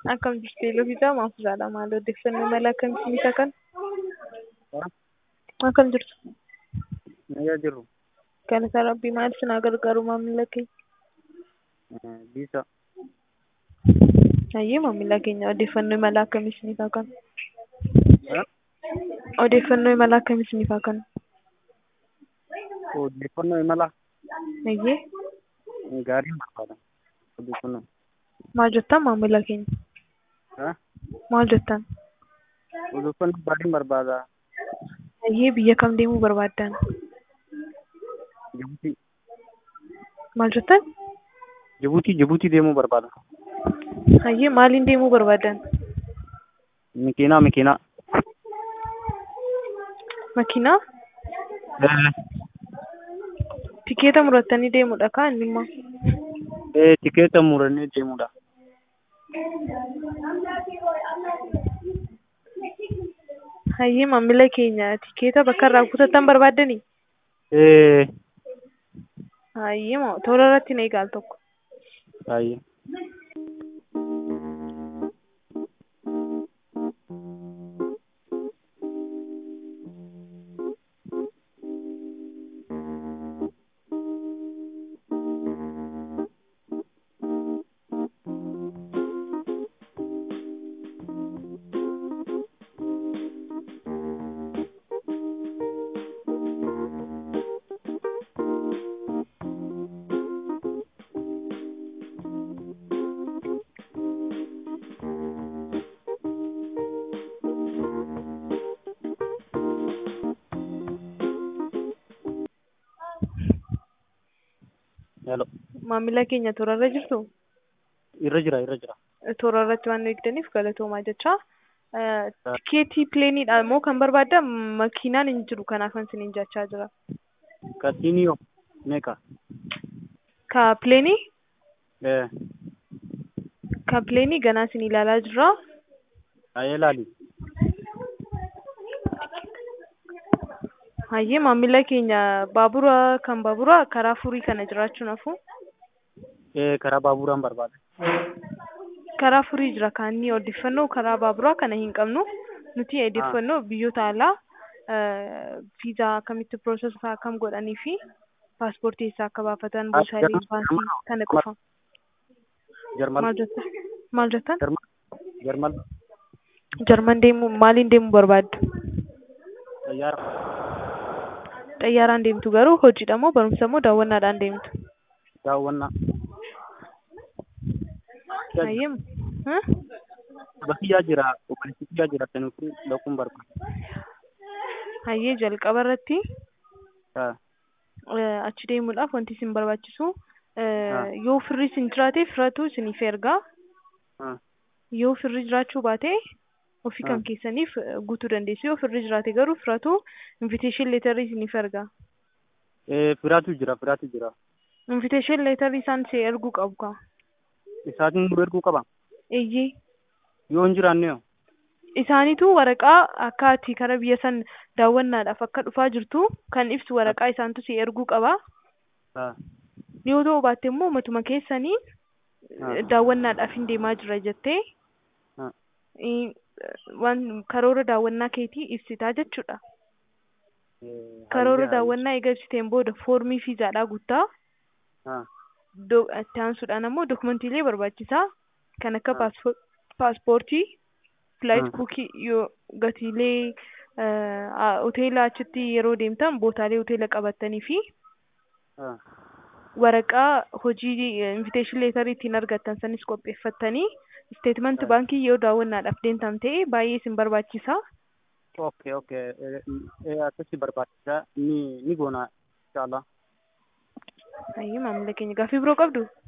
Akkam jirtu Elofiisaa Maafuusaadha. Maal odeeffannoo mala akkamiitiin isa kana? Akkam jirtu? Nayyaa jirru. Galata Rabbii maal isin gargaaru maamila keenya? Biisa. Hayyee maamila keenya odeeffannoo mala akkamii isiniif haa kennu? Odeeffannoo imala akkamii isiniif haa kennu? Odeeffannoo imala Hayyee gaariin barbaada. Odeeffannoo. maal jettan maamila keenya? Maal jettan? Odeeffannoo gaariin barbaada. Hayyee biyya kam deemuu barbaaddan? Jibuutii. Maal jettan? Jibuutii Jibuutii deemuu barbaada. Hayyee maaliin deemuu barbaaddan? Makiinaa makiinaa. Makiinaa? Tikeeta murattanii deemuudha kaa inni immoo? Ee tikeeta murannee deemuudha. Hayyee maamila keenya tikeeta bakka irraa kutattan barbaaddanii? Ee Hayyee moo tola irratti na eegaa al tokko. baay'ee. Hello. Maamila keenya tola irra jirtu? Irra jira irra jira. Tola irratti waan nu eegdaniif galatoomaa jecha. Tikeetii pileeniidha moo kan barbaadda makiinaan hin jiru kanaafan isiniin jechaa jira. Kasiiniyoo meeqa? Ka pileenii? Ee Ka pileenii ganaa isin ilaalaa jirra. baay'ee laali. Hayyee maamila keenya baabura kan baabura karaa furii kana jiraachuun hafu. Ee karaa baaburaan barbaada. Karaa furii jira kaanni odeeffannoo karaa baaburaa kana hin qabnu. Nuti odeeffannoo biyyoota alaa viizaa akkamitti piroosesii akkam godhanii fi paaspoortii isaa akka baafatan buusaalee baankii kana qofa. Jarmal. Maal jettan? Maal jettan? Jarmal. Jarmal. Jarman deemuu maaliin deemuu barbaaddu? Xayyaara. Xayyaaraan deemtu garuu hojiidha moo barumsa moo daawwannaadhaan deemtu? Daawwannaa. Hayyee huh? Bakki jira. Obboleessi jira. Sanuufi dhaquun barbaada. Hayyee jalqaba irratti Haa. achi deemuudhaaf wanti isin barbaachisu yoo firri isin jiraate firatu isiniif ergaa. Haa. Yoo firri jiraachuu baate ofii kan keessaniif guutuu dandeessu. Yoo firri jiraate garuu firatu invitation leetarrii isiniif ergaa. Ee firaatu jira firaatu jira. Invitation leetarrii isaan si erguu qabu kaa. Isaatiin nu erguu qaba. Eeyyee. Yoo hin jiraanne hoo? Isaanitu waraqaa akka ati kara biyya san daawwannaadhaaf akka dhufaa jirtu kan ibsu waraqaa isaantu si erguu qaba. Haa. Yoo ta'u baatte immoo matuma keessanii daawwannaadhaaf hin deemaa jira jettee Haa. waan karoora daawwannaa keetii ibsitaa jechuudha. Ee, Karoora hayyee, daawwannaa eega ibsiteen booda foormii fiizaadhaa guuttaa. Haa. Do- Itti aansuudhaan ammoo dokumantiilee barbaachisaa kan akka Haa. paaspo- paaspoortii, flaayit Haa. buukii yoo gatiilee eh, hoteela achitti yeroo deemtan bootaalee hoteela qabattanii fi Haa. waraqaa hojii invitation leetarii ittiin argattan sanis qopheeffattanii isteetmenti Haa. baankii yoo daawwannaadhaaf deemtan ta'e baay'ee isin barbaachisa. Okay, okay. Ee, ee, akkasii barbaachisa. Ni ni goona. Inshallah. Hayyee maamila keenya gaaffii biroo qabdu?